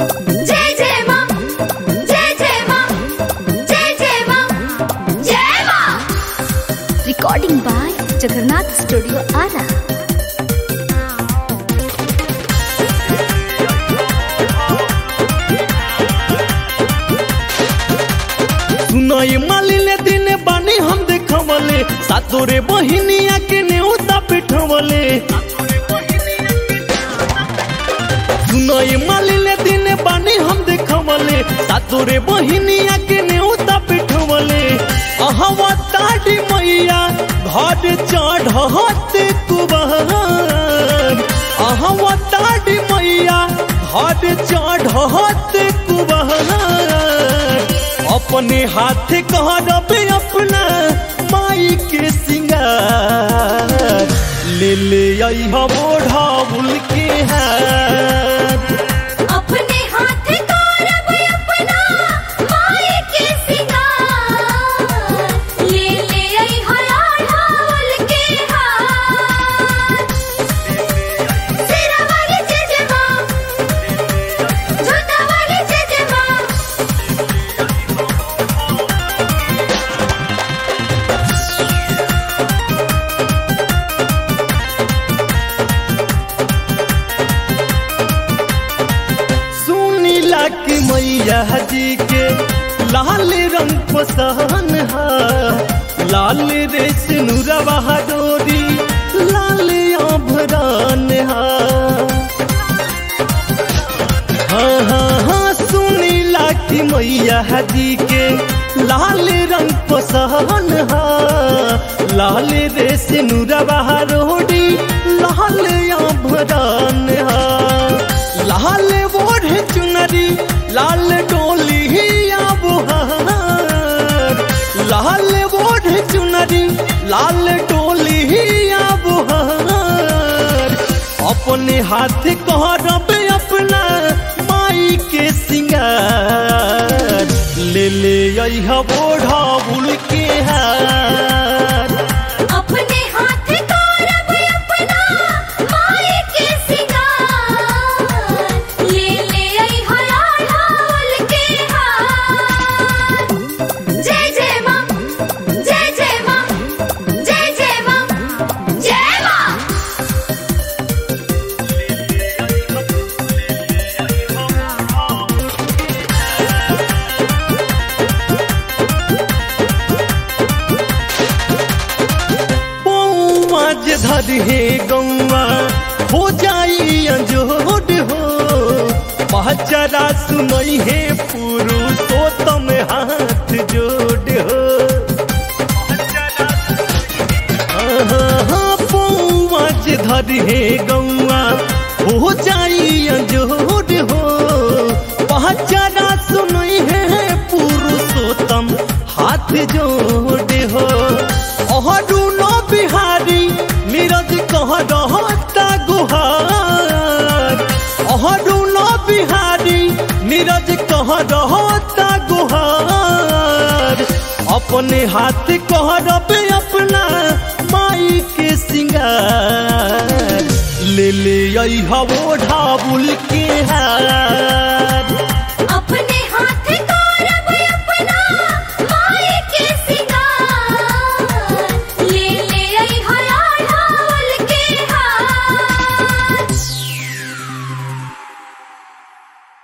जय जय मां जय जय मां जय जय मां जय मां recording by Jagannath studio Ara सुनई मालिने दिन बानी हम देखवले सातोरे बहिनिया के नेउता पिठवले सुनई मालिने दिन बानी हम देखवले सातोरे बहिनिया के नेउता पिठवले अहवा ताड़ी मैया घर चढ़ते कुबहर अहवा ताड़ी मैया घर चढ़ते कुबहर अपने हाथ कहब अपना माई के सिंगार ले ले आई ढाबुल के हाथ अपने हाथ कारब अपना माई के सिंगार ले ले आई हला ढाल के हाथ सिरा वाली जय जय मां झुंडा वाली जय जय मां सुनीला की मैया जी के लाल रंग पसहन हा लाल रे सिनुरवा डोरी लाल आभरान हा हाँ हाँ हाँ सुनीला की मैया जी के लाल रंग पसहन हा लाल रे सिनुरवा रोडी लाल आभरान हा लाल बोढ़ चुनरी लाल डोली बुहार लाल बोढ़ चुनरी लाल डोली बुहार अपने हाथ कहरब अपना माई के सिंगार ले ले अइह बोढ़ा बुल के हार अपने हाथ कारब अपना माई के सिंगार ले ले आई हला ढाल के हाथ जय जय मां जय जय मां जय जय मां जय मां पौज धरे गौआ हो जाई अंजोड हो पहचरा सुनई है पुरुषोत्तम हाथ जोड़ हो पौज धरे गौआ हो जाई अंजोड हो पहचरा सुनई है पुरुषोत्तम हाथ जोड़ हो अहरुनो बिहारी नीरज कह रहता गुहार अहरुनो बिहारी नीरज कह रहता गुहार अपने हाथ कहरब अपना माई के सिंगार ले ले आई हवो ढाबुल के हार